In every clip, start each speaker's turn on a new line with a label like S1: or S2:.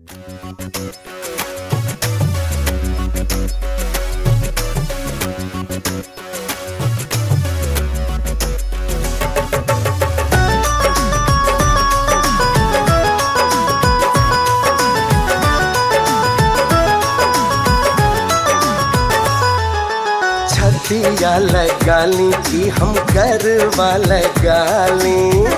S1: छतिया लगाली कि हम गरबा लगाली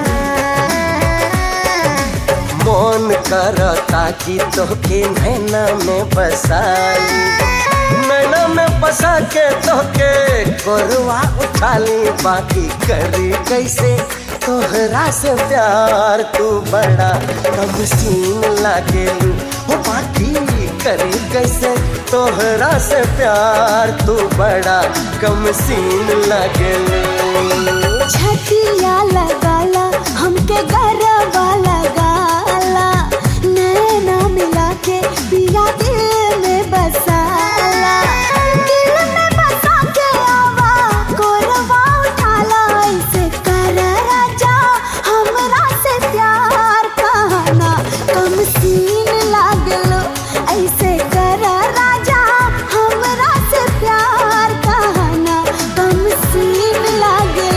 S1: मन करता कि तोके नैना में बसाली नैना में बसा के तोके गोरवा उठाली बाकी करी कैसे तोहरा से प्यार तू बड़ा कम सीन लागेलू हो बाकी करी कैसे तोहरा से प्यार तू बड़ा कम सीन लागेलू
S2: छतिया लगाला हमके गरबा लगाला नैना मिला के पिया दिल में बसाला दिल में बसा के आवा कोरवा उठाला ऐसे कर राजा हमरा से प्यार कहना कम सीन लागलो ऐसे कर राजा हमरा से प्यार कहना कम सीन लागलो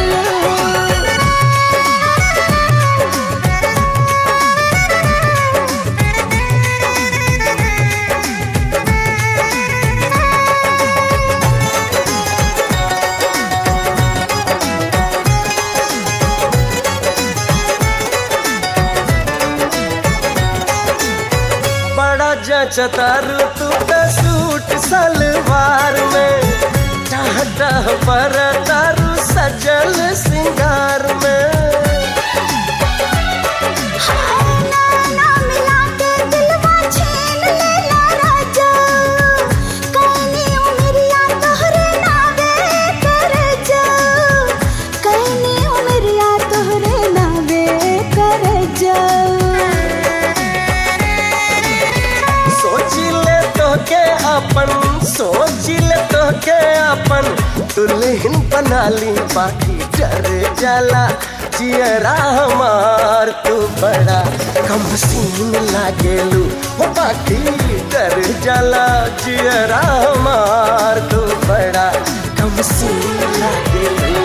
S1: बड़ा जचतारू तू का सूट सलवार में टाह टाह पर तारू सजल सिंगार में
S2: नैना मिला के दिलवा छीन लेला राजा कैनी उमरिया तोहरे नावे कर जा कैनी उमरिया तोहरे नावे कर जा
S1: सोच ले तो के अपन सोच ले तो के अपन दुल्हन बना ली बाकी डर जाला जियरा हमार तू बड़ा कम सीन लागेलू हो बाकी डर जाला जियरा हमार तू बड़ा कम सीन लागेलू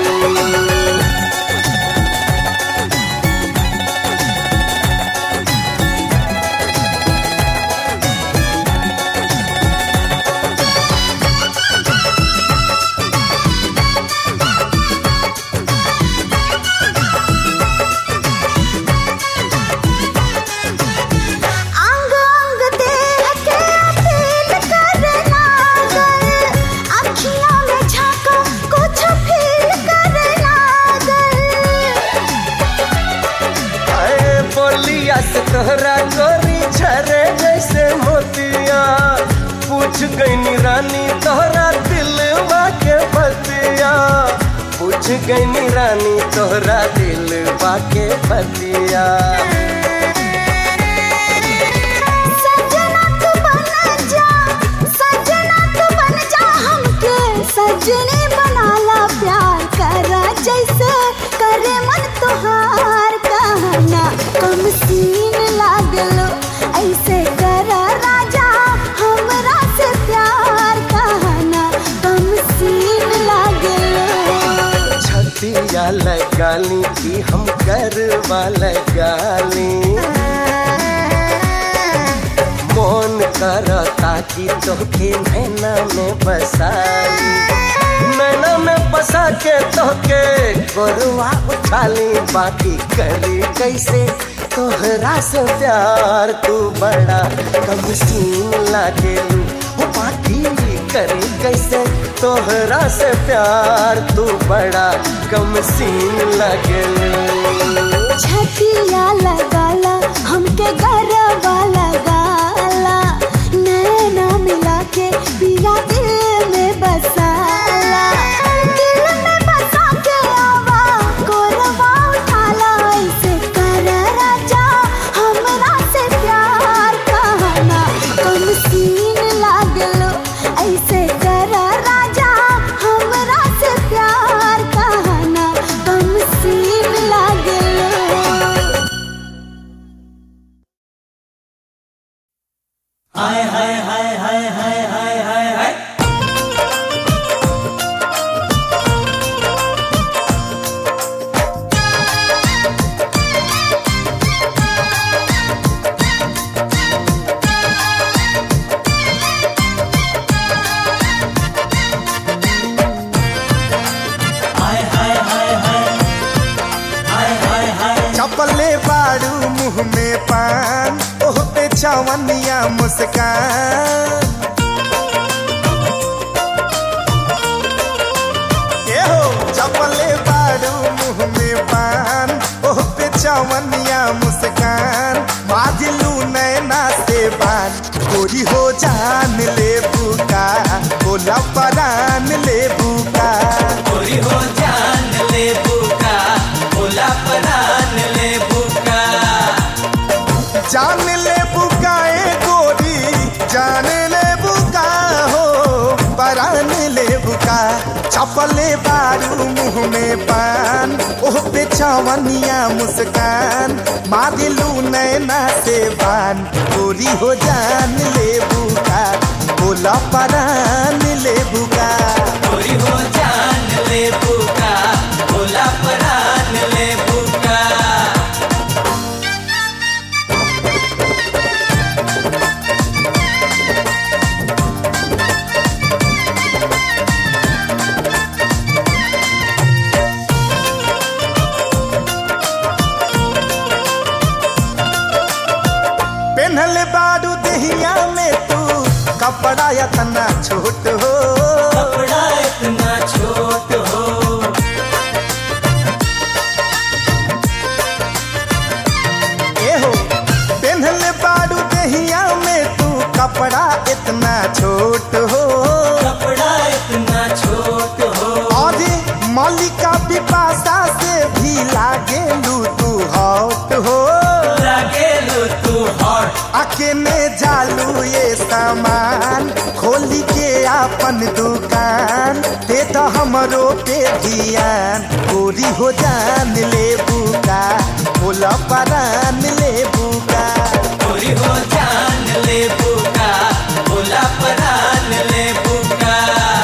S2: अंग अंग देह के अपील करना गल अखियों में झांको कुछ फील करना गल
S1: अरे बोलिया से तोहरा गोरी झरे जैसे मोतिया पूछ गईनी रानी तोहरा दिलवा के बतिया पूछ गईनी रानी तोहरा दिलवा के बतिया
S2: सजना तू बन जा सजना तू बन जा हमके सजनी बनाला प्यार करा जैसे करे मन तुहार कहना कम सीन लागलो ऐसे करा राजा हमरा से प्यार कहना कम सीन लागलो
S1: छतिया लगाली कि हम गरबा लगाली मन करता कि तोके नैना में बसाली नैना में बसा के तोके गोरवा उठाली बाकी करी कैसे तोहरा से प्यार तू बड़ा कम सीन लागेलू हो बाकी करी कैसे तोहरा से प्यार तू बड़ा कम सीन लागेलू
S2: छतिया लगाला हमके गरबा लगाला नैना मिला के पिया दिल में बसाला दिल में बसा के आवा कोरवा उठाला ऐसे कर राजा हमरा से प्यार कहना कम सीन लागलो ऐसे कर राजा हमरा से प्यार कहना कम सीन लागलो
S3: चपले बाड़ू मुंह में पान ओह पे चवनिया मुस्कान ए हो चपले बाड़ू मुंह में पान ओह पे चवनिया मुस्कान बाजलू नैना से बान गोरी हो जान ले बुका बोला परान ले बुका
S4: गोरी हो जान ले बुका भोला परान ले बुका
S3: जान ले बुकाए गोरी जान ले बुका हो परान ले बुका चपले बारू मुंह में पान ओह पे चवनिया मुस्कान मारिलू नैना से बान गोरी हो जान ले बुका बोला परान ले बुका
S4: गोरी हो जान ले बुका भोला परान ले बुका
S3: पेन्हल बारू दहिया में तू कपड़ा इतना छोट हो
S4: कपड़ा इतना छोट हो
S3: ए हो पेन्हल बारू दहिया में तू कपड़ा इतना छोट हो
S4: कपड़ा इतना छोट हो
S3: और मलिका पिपासा से भी लागे लू तू हॉट हो
S4: लगे लो तू हॉट
S3: अकेले जालू ये सामान खोली के अपन दुकान दे तो हमरो पे ध्यान गोरी हो जान ले बुका बोला परान ले बुका
S4: गोरी हो जान ले बुका भोला परान ले बुका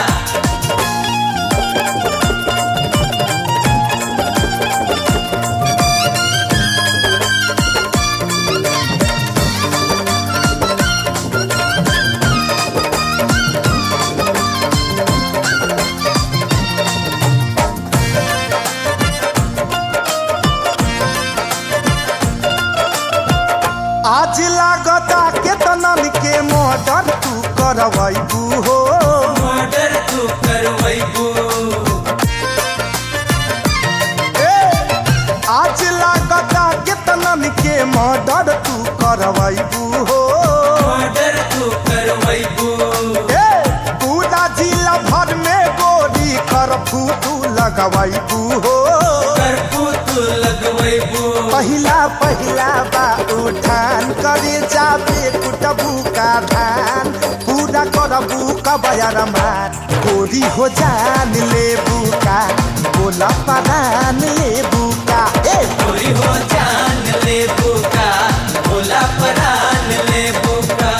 S3: आज लागता के तनन के मर्डर तू करवैबू हो
S4: मर्डर तू करवैबू
S3: ए, आज लागता के तनन के मर्डर तू करवैबू हो
S4: मर्डर तू करवैबू
S3: ए, पूरा जिला भर में गोरी करफू तू लगवैबू हो
S4: करपू तू लगवैबू
S3: पहिला पहिला बा उठान करे जाबे कुटबू का धान पूरा करबू का बयार मार गोरी हो जान ले बुका बोला परान ले बुका ए
S4: गोरी हो जान ले बुका भोला परान ले बुका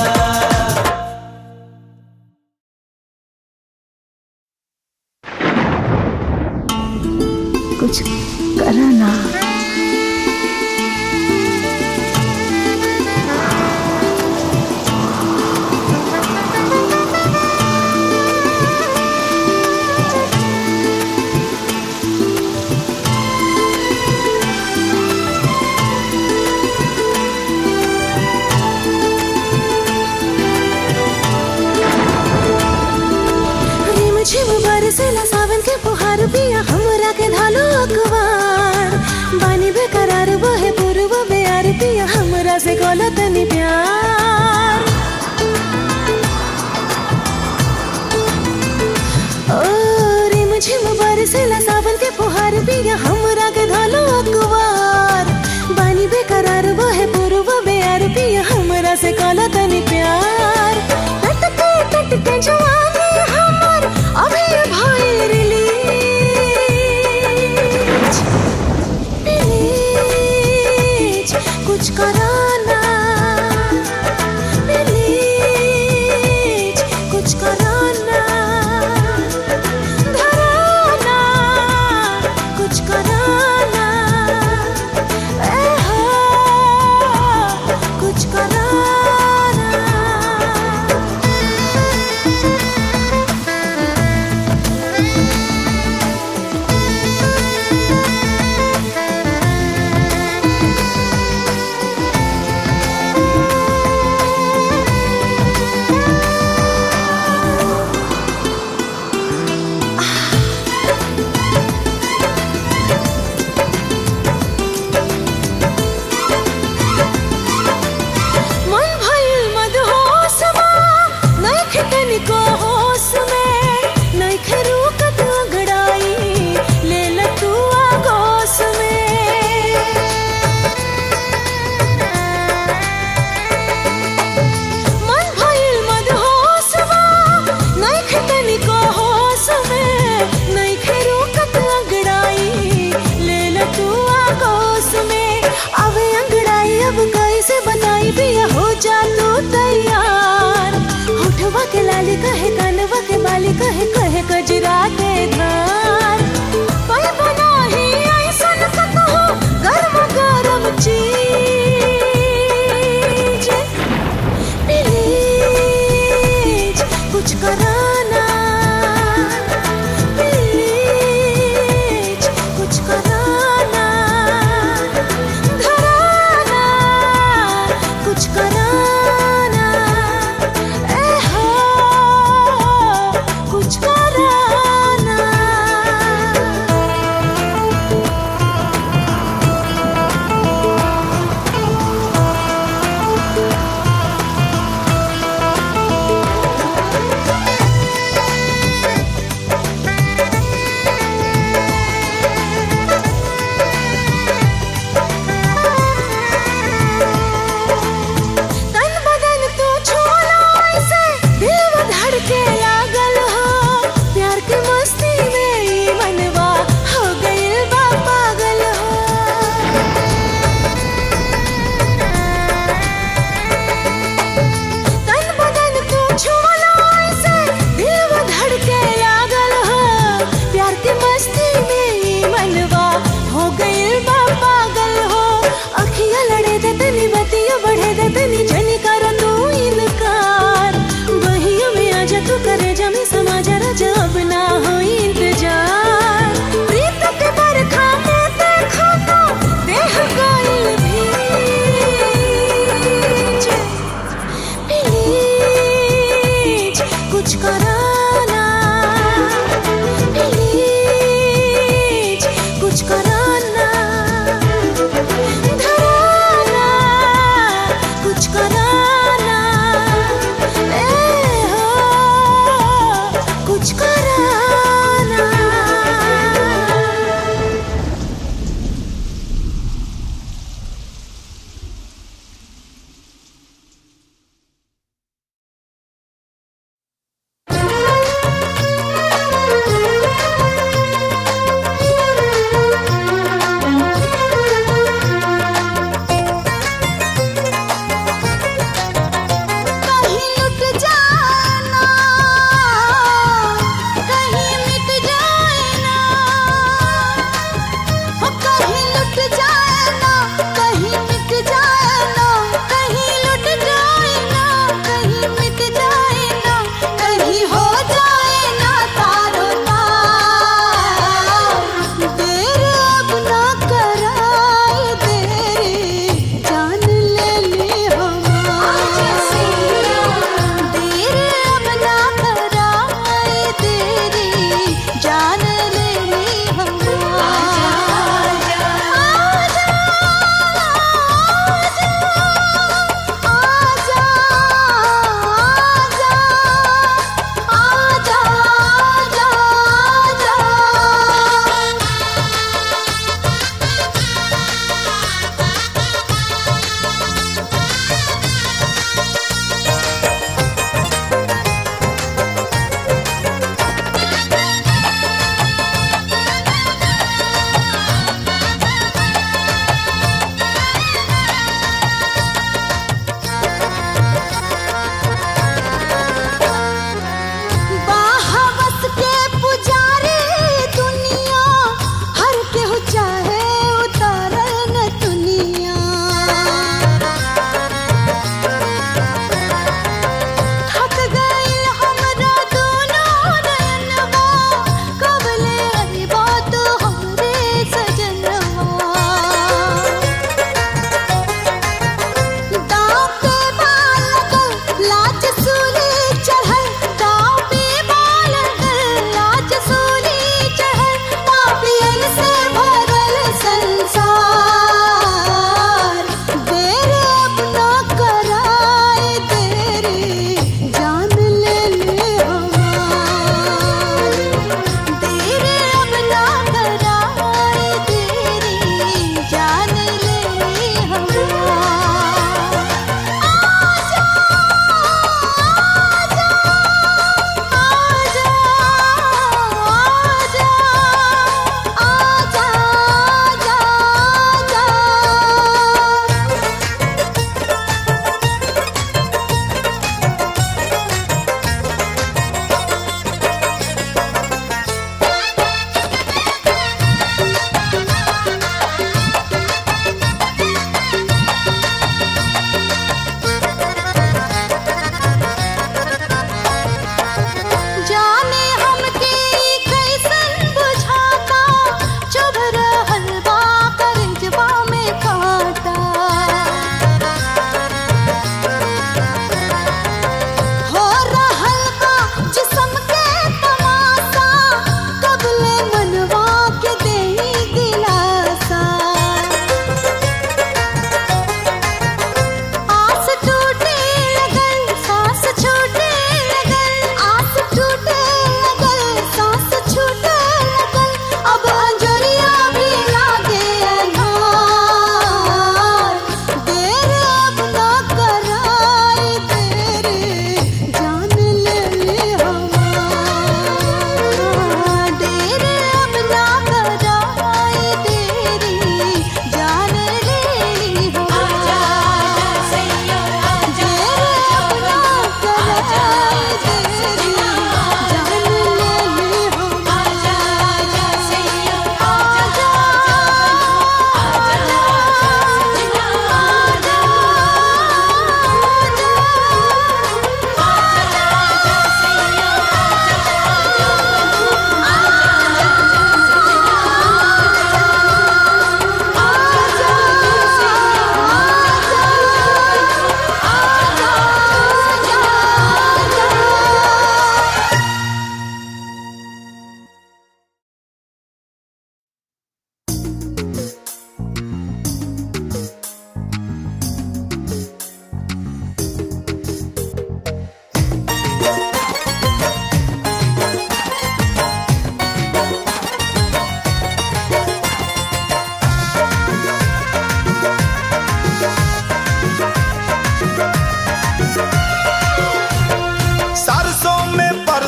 S2: कुछ करा ना रिम झिम बरसेला सावन के फुहार पिया हमरा के धालो अखबार बानी बेकरार बहे पूर्व बेयार पिया हमरा से गोला तनी प्यार ओ रिम झिम बरसेला सावन के फुहार पिया हमरा के धालो अखबार बानी बेकरार बहे पूर्व बेयार पिया हमरा से गोला तनी प्यार टटके टटके जवानी हमर अभी भाई रिली कुछ कराना प्लीज कुछ कराना धराना कुछ कराना ए हो कुछ कराना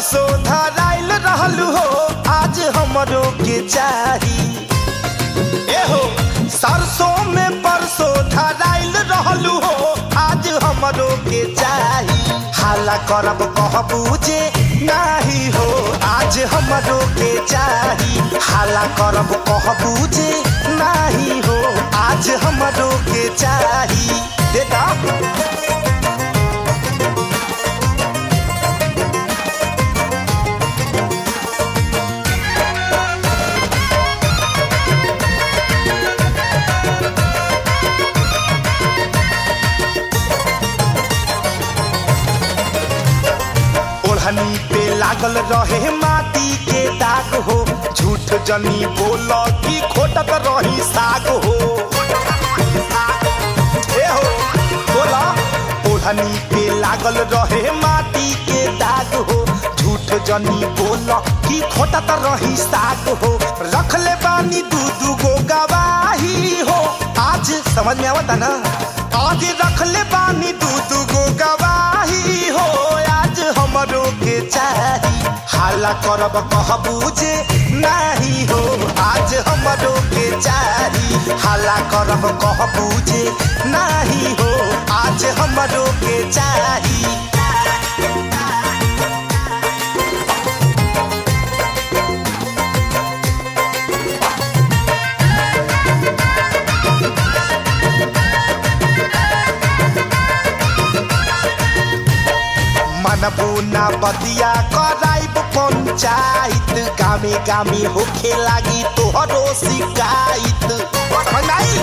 S3: परसों धराइल रहल हो आज हमरो के चाही ए हो सरसों में परसों धराइल रहल हो आज हमरो के चाही हाला करब कहबू जे नाही हो आज हमरो के चाही हाला करब कहबू जे नाही हो आज हमरो के चाही देता ओढ़नी पे लागल रहे माटी के दाग हो झूठ जनी बोल की खोटत रही साग हो ए हो बोला ओढ़नी पे लागल रहे माटी के दाग हो झूठ जनी बोल की खोटत रही साग हो रख ले बानी दू दू गो गवाही हो आज समझ में आवता ना आज रख ले बानी दू दू गो गवाही हो आज हमरो के चाही हाला करब कहबू जे नाही हो आज हमरो के चाही हाला करब कहबू जे नाही हो आज हमरो के चाही मनबू ना बतिया कराइब पंचायत गामे गामे होखे लागी तोहरो शिकायत मंगाई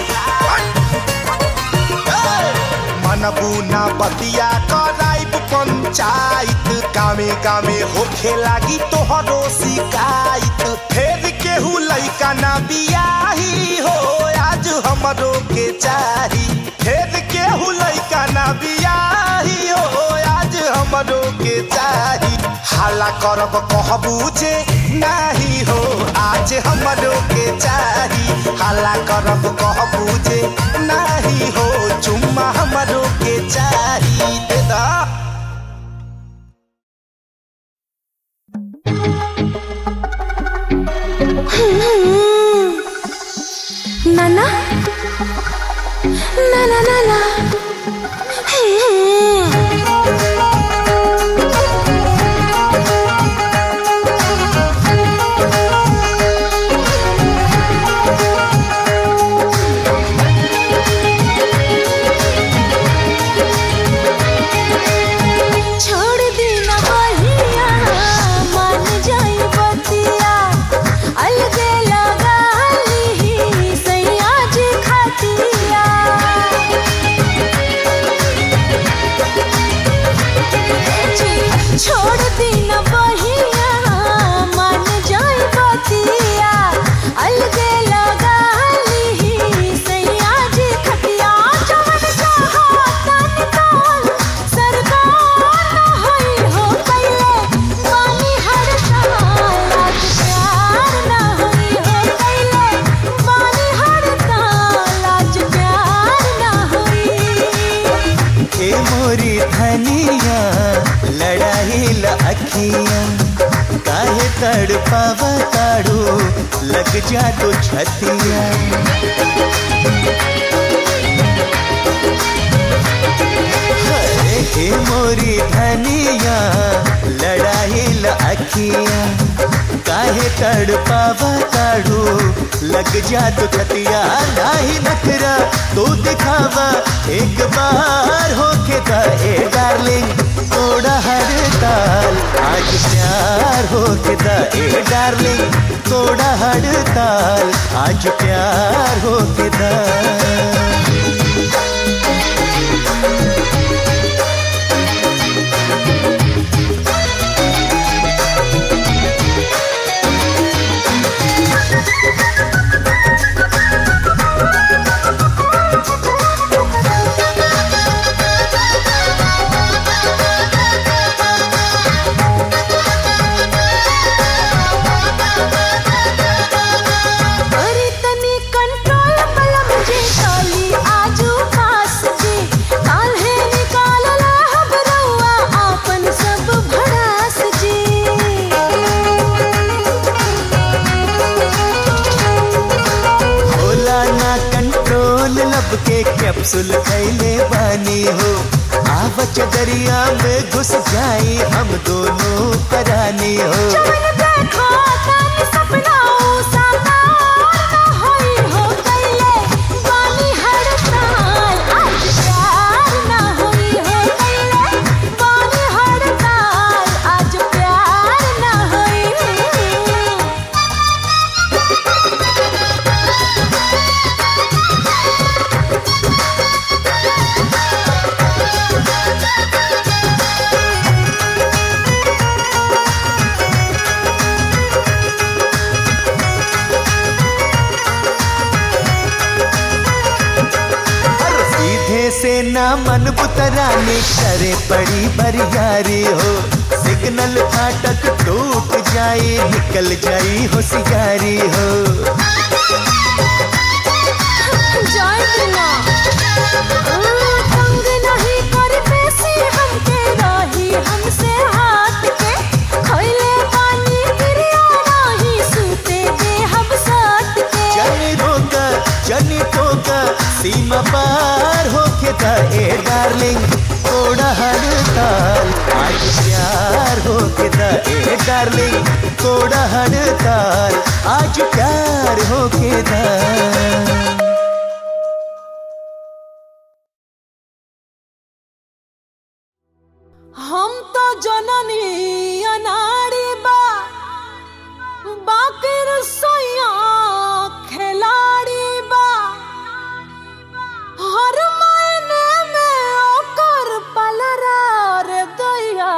S3: मनबू ना बतिया कराइब पंचायत गामे गामे होखे लागी तोहरो शिकायत फेर केहू लइका ना बियाही हो आज हमरो के चाही फेर केहू लइका ना बियाही हो आज हमरो के चाही हाला करब कहबू जे नाही हो आज हमरो के चाही हाला करब कहबू जे नाही हो चुम्मा हमरो के चाही दे दा
S2: नाना नाना नाना छोड़ देना बहिया मान जाई बतिया अलगे लगा ली सैया जी खातिया छोड़ देना बहिया मान जाई बतिया अलगे लगा ली सैया जी खतिया जवन चाहा तन ताल सरकार न होई हो कैले मानी हर साल आज प्यार न होई हो कैले मानी हर साल आज प्यार न होई
S4: ए मोरी धनिया लड़ाई ल अखिया काहे तड़ पावा ताड़ू लग जा तो छतिया हरे हे मोरी धनिया लड़ाई ल अखिया काहे तड़ पावा ताड़ू लग जा तो छतिया नाही नखरा तू दिखावा एक बार होके दा ए डार्लिंग तोड़ा हर ताल आज प्यार होके दा ए डार्लिंग तोड़ा हर ताल आज प्यार होके दा
S2: अरे तनी कंट्रोल बला मुझे काली आजू का
S4: कैप्सूल खैले बानी हो आवच दरिया में घुस जाई हम दोनों परानी हो
S2: जवन देखो तानी सपना ऊ साकार न होई हो गइले बानी हड़ताल आज प्यार न होई हो गइले बानी हड़ताल आज प्यार न होई
S4: सीधे से ना मन बुतरानी करे पड़ी बरियारी हो सिग्नल फाटक टूट जाए निकल जाई होशियारी हो
S2: जाइना तंग नहीं कर पेशी हमके राही हमसे हाथ के खैले पानी गिरिया नाही सूते दे हम साथ के
S4: जनी रोका जनी टोका सीमा पार होके था ए डार्लिंग थोड़ा हड़ताल आज प्यार होके था ए डार्लिंग थोड़ा हड़ताल आज प्यार होके था
S2: हम तो जननी अनाड़ी बा बाकी रसोइया खिलाड़ी बा हर महीने में ओकर पलरार दैया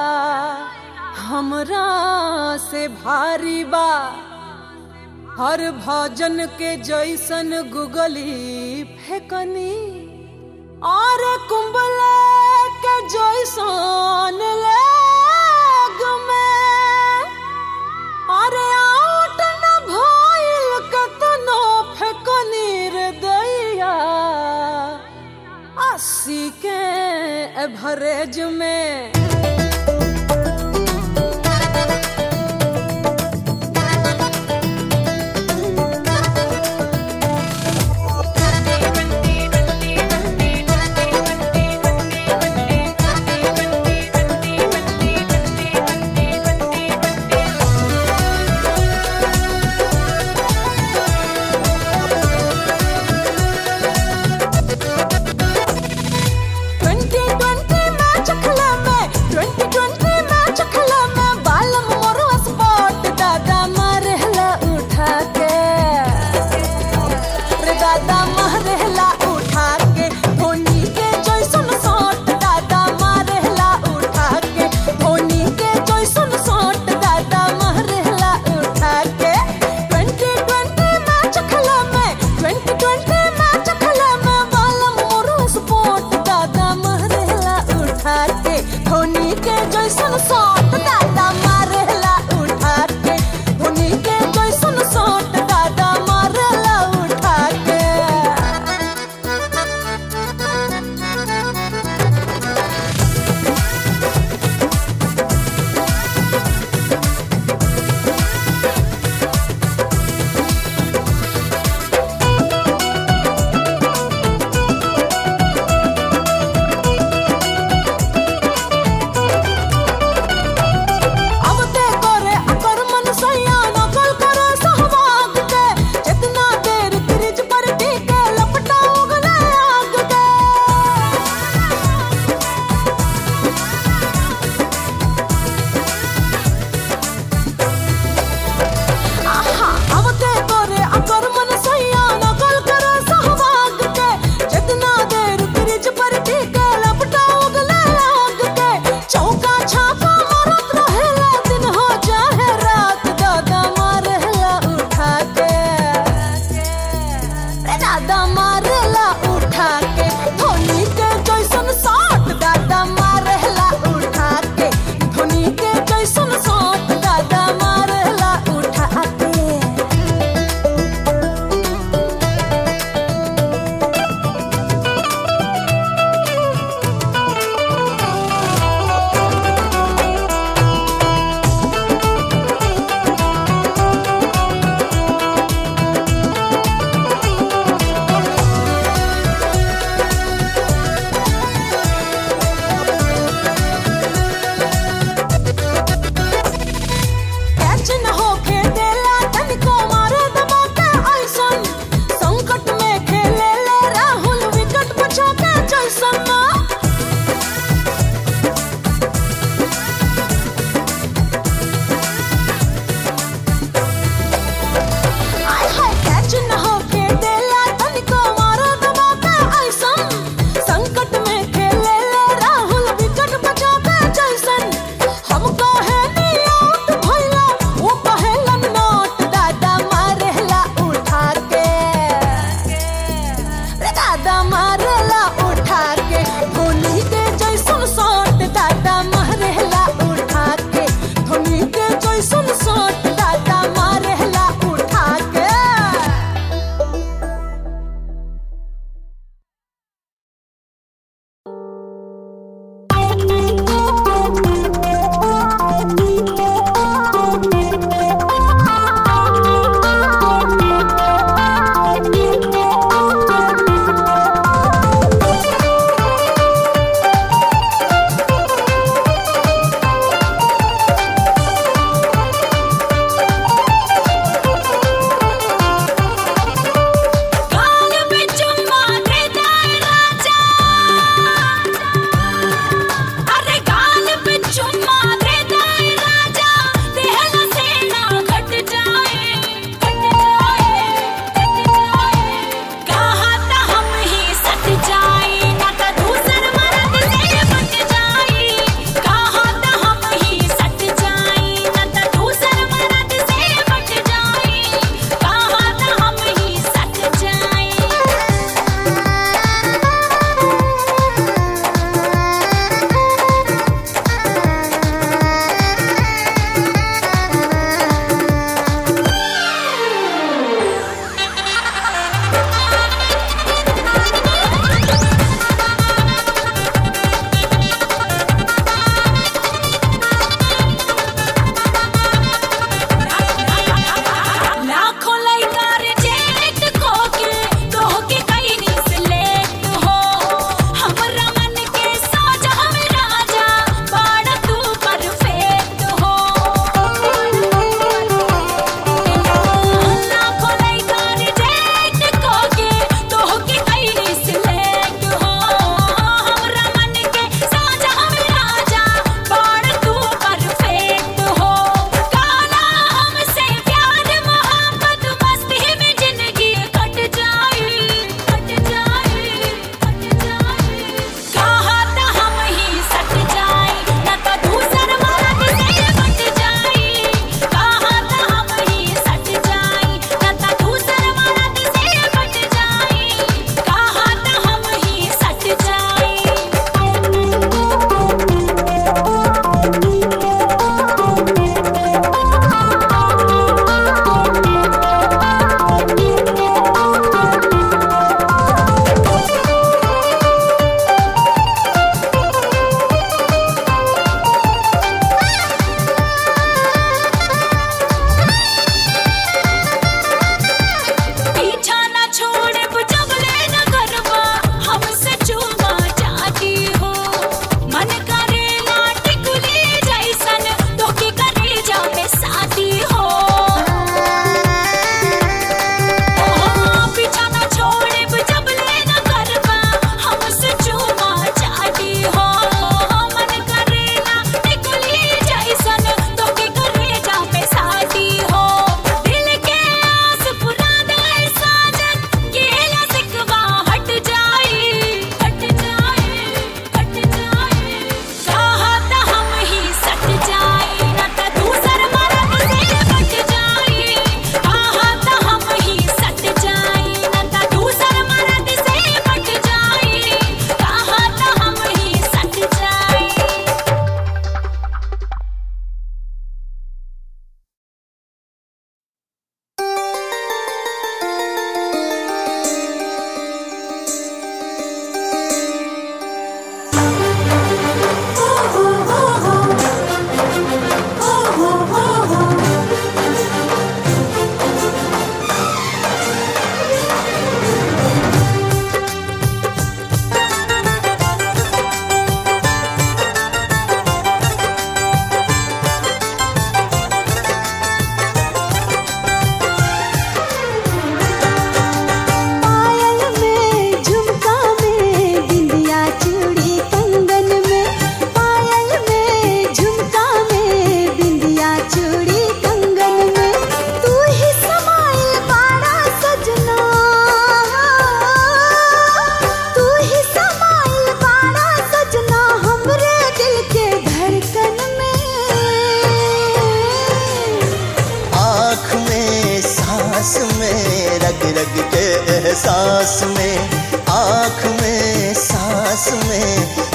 S2: हमरा से भारी बा हर भजन के जैसन गुगली फेकनी और कुंबले के जैसन लेग में अरे आउट न भइल कतनो फेकनी रे दैया अस्सी के एवरेज में ट्वेंटी ट्वेंटी मैच खेला मैं ट्वेंटी ट्वेंटी मैच खेला मैं बालम मोरो स्पॉट दादा मारेला उठा के रे दादा मारेला उठा के धोनी के जैसन शॉट दादा मारेला उठा के धोनी के जैसन शॉट दादा मारेला उठा के ट्वेंटी ट्वेंटी मैच खेला मैं ट्वेंटी ट्वेंटी मैच खेला मैं बालम मोरो स्पॉट दादा मारेला उठा के धोनी के जैसन शॉट दादा मारेला उठा के धोनी के जैसन शॉट दादा मारेला उठा के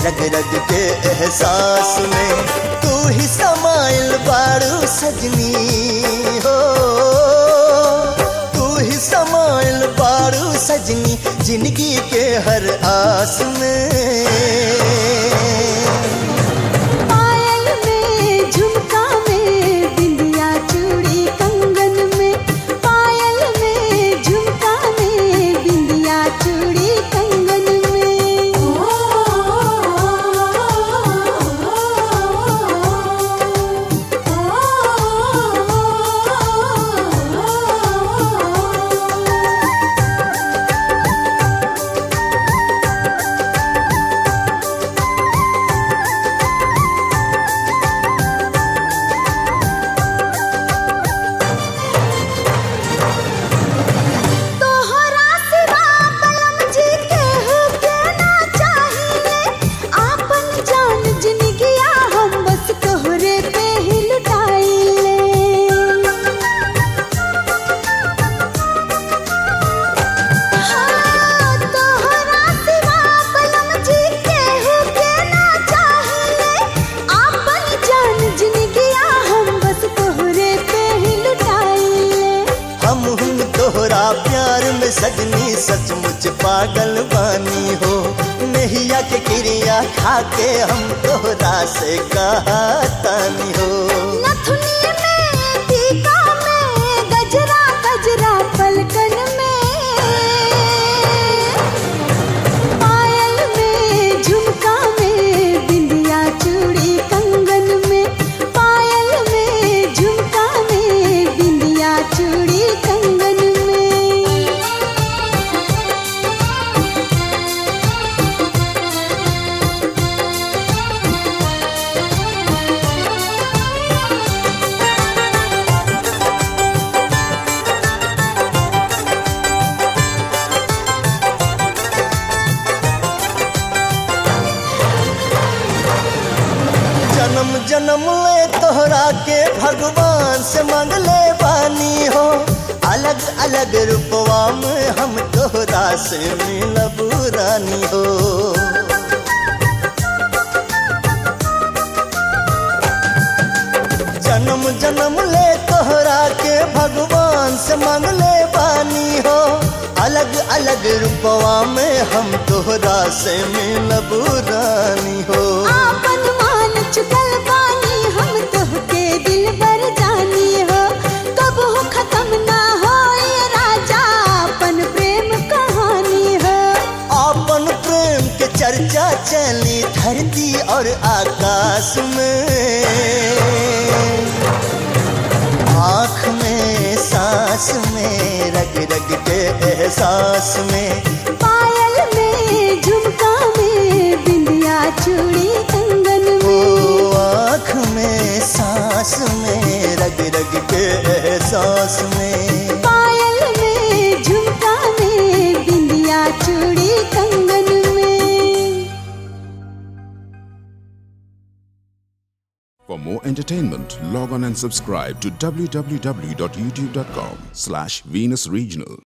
S4: रग रग के एहसास में तू ही समाइल बारू सजनी हो तू ही समाइल बारू सजनी जिंदगी के हर आस में
S2: पायल में झुमका में बिंदिया चूड़ी कंगन में पायल में झुमका में बिंदिया चूड़ी कंगन में तोहरा सिवा बलम जी केहू के ना चाहिए आपन जान जिनगिया हम बस तोहरे पे ही लुटाइले हाँ, तोहरा सिवा बलम जी केहू के ना चाहिए आपन जान जिनगिया हम बस तोहरे पे ही लुटाइले
S4: हम हम तोहरा प्यार में सजनी सचमुच पागल बानी हो नैया के क्रिया खा के हम तोहरा से कहा तानी हो
S2: नथुनी में टीका में गजरा गजरा पलकन में पायल में झुमका में बिंदिया चूड़ी कंगन में पायल में झुमका में बिंदिया चूड़ी कंगन में
S4: जन्म जन्म ले तोहरा के भगवान से मांगले बानी हो अलग अलग रूपवा में हम तोहरा से मिलब रानी हो जन्म जन्म ले तोहरा के भगवान से मांगले बानी हो अलग अलग रूपवा में हम तोहरा से मिलब रानी हो
S2: आपन मान चुकल बानी हम तोहके दिल बर जानी हो कब हो खत्म ना हो ये राजा अपन प्रेम कहानी हो
S4: अपन प्रेम के चर्चा चली धरती और आकाश में आँख में सांस में रग रग के एहसास में
S2: पायल में झुमका में बिंदिया चूड़ी कंगन
S4: ओ
S2: में
S4: आँख में सांस में रग रग के एहसास में
S2: पायल में झुमका में बिंदिया चूड़ी कंगन में
S5: For more entertainment, log on and subscribe to www.youtube.com slash Venus Regional.